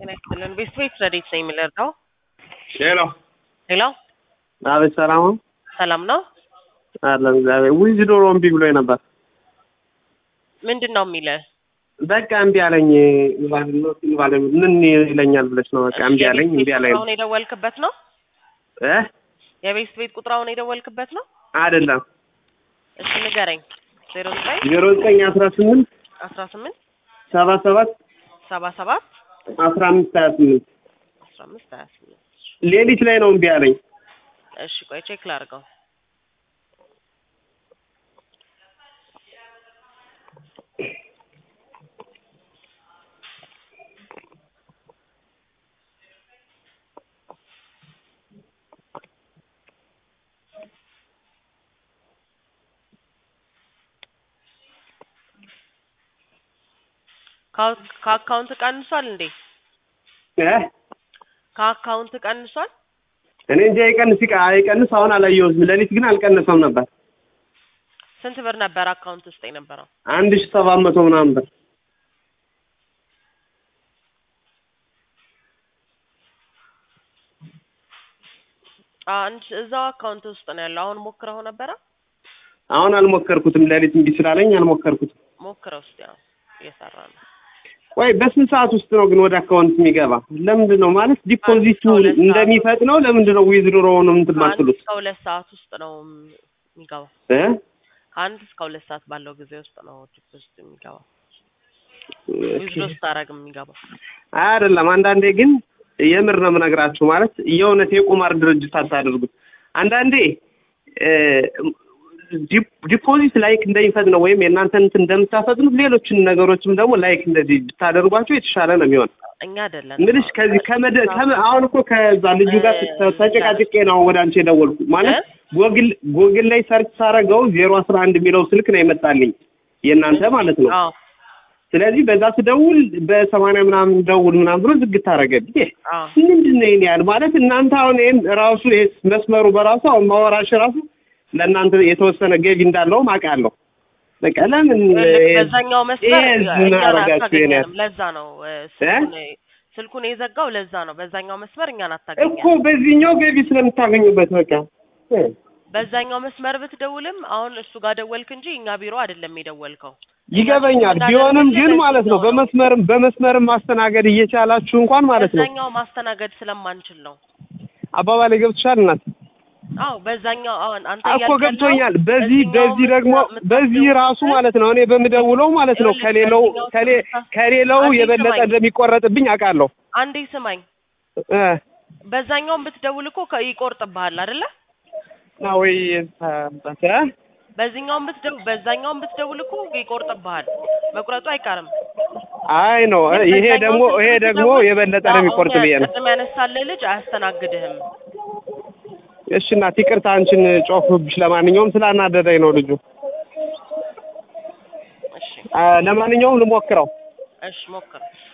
ጤና ይስጥልን። ቤት ቤት ረዴት ነው የሚለርዳው ሄሎ ሄሎ፣ አቤት፣ ሰላም ነው ሰላም ነው። አለን እግዚአብሔር። ዊዝ ዶሮ እምቢ ብሎኝ ነበር። ምንድን ነው የሚለ በቃ እምቢ አለኝ። ባለ ምን ይለኛል ብለሽ ነው? በቃ እምቢ አለኝ፣ እምቢ አለኝ ቁጥራውን የደወልክበት ነው? እ የቤት ቤት ቁጥራውን የደወልክበት ነው? አይደለም እሺ ንገረኝ። ዜሮ ዘጠኝ ዜሮ ዘጠኝ አስራ ስምንት አስራ ስምንት ሰባ ሰባት ሰባ ሰባት አስራ አምስት ሀያ ስምንት አስራ አምስት ሀያ ስምንት ሌሊት ላይ ነው እምቢ አለኝ። እሺ ቆይ ቼክ ላድርገው። ከአው- ከአካውንት ቀንሷል እንዴ? እ ከአካውንት ቀንሷል? እኔ እንጃ ይቀንስ ይቀ አይቀንስ አሁን አላየሁትም። ሌሊት ግን አልቀነሰም ነበር። ስንት ብር ነበር አካውንት ውስጥ የነበረው? አንድ ሺህ ሰባት መቶ ምናምን ብር አንድ እዛው አካውንት ውስጥ ነው ያለው። አሁን ሞክረው ነበረ? አሁን አልሞከርኩትም። ሌሊት እምቢ ስላለኝ አልሞከርኩትም። ሞክረው እስቲ አሁን እየሰራ ነው። ወይ በስንት ሰዓት ውስጥ ነው ግን ወደ አካውንት የሚገባ? ለምንድን ነው ማለት ዲፖዚቱ ከሁለት ሰዓት እንደሚፈጥነው ለምንድን ነው ዊዝድሮ ነው እንትን ከአንድ ማትሉት? እስከ ሁለት ሰዓት ውስጥ ነው የሚገባው። እ ከአንድ እስከ ሁለት ሰዓት ባለው ጊዜ ውስጥ ነው ዲፖዚት የሚገባው። ዊዝድሮ ስታደርግ የሚገባው። አይደለም። አንዳንዴ ግን የምር ነው የምነግራችሁ፣ ማለት የእውነት የቁማር ድርጅት አታደርጉት። አንዳንዴ እ ዲፕ- ዲፖዚት ላይክ እንደሚፈጥነው ወይም የእናንተን እንትን እንደምታፈጥኑት ሌሎችን ነገሮችም ደግሞ ላይክ እንደዚህ ብታደርጓቸው የተሻለ ነው የሚሆን እኛ አይደለን ምልሽ ከዚህ ከመደ ከመ- አሁን እኮ ከዛ ልጁ ጋር ተ- ተጨቃጭቄ ነው ወደ አንቺ የደወልኩ። ማለት ጎግል ጎግል ላይ ሰርች ሳረገው ዜሮ አስራ አንድ የሚለው ስልክ ነው የመጣልኝ የእናንተ ማለት ነው። አዎ ስለዚህ በዛ ስደውል በሰማንያ ምናምን ደውል ምናምን ብሎ ዝግት አደረገብኝ። አዎ ምንድን ነው ይሄን ያህል ማለት እናንተ አሁን ይሄን ራሱ ይሄ መስመሩ በራሱ አሁን ማወራሽ ራሱ ለእናንተ የተወሰነ ገቢ እንዳለውም አውቃለሁ። በቃ ለምን ልክ በዛኛው መስመር ይሄ እኛን ምን አደረጋችሁ ይሄን ያህል? አታገኘንም። ለዛ ነው እ፣ ስልኩን ስልኩን የዘጋው ለዛ ነው። በዛኛው መስመር እኛን እኮ አታገኘንም። በዚህኛው ገቢ ስለምታገኙበት በቃ እ በዛኛው መስመር ብትደውልም አሁን እሱ ጋር ደወልክ እንጂ እኛ ቢሮ አይደለም የደወልከው። ይገበኛል። ቢሆንም ግን ማለት ነው በመስመርም በመስመርም ማስተናገድ እየቻላችሁ እንኳን ማለት ነው በዛኛው ማስተናገድ ስለማንችል ነው። አባባሌ ገብቶሻል እናት? አዎ በዛኛው አሁን አንተ እኮ እያልክ ያለው ገብቶኛል። በዚህ በዚህኛው በዚህ ደግሞ የምታ- በዚህ ራሱ ማለት ነው እኔ በምደውለው ማለት ነው ይኸውልህ፣ ከሌላው በዚህኛው ከሌ ስልክ ከሌላው አንዴ የበለጠ ስማኝ። እንደሚቆረጥብኝ አውቃለሁ። አንዴ ስማኝ፣ እ በዛኛውን ብትደውል እኮ ከ- ይቆርጥብሃል አይደለ? ና ወይ እ በዚህኛውን ብትደው በዛኛውን ብትደውል እኮ ይቆርጥብሃል። መቁረጡ አይቀርም። አይ ነው ግን ይሄ በዛኛው ደግሞ ስልክ ይሄ ደግሞ ብትደውል የበለጠ ነው አሁን የሚቆርጥ ብዬ ነው። ቅድም ያነሳልህ ልጅ አያስተናግድህም። እሺ እናት ይቅርታ አንቺን ጮፍብሽ። ለማንኛውም ስላናደደኝ ነው ልጁ። እሺ አ፣ ለማንኛውም ልሞክረው። እሺ ሞክር።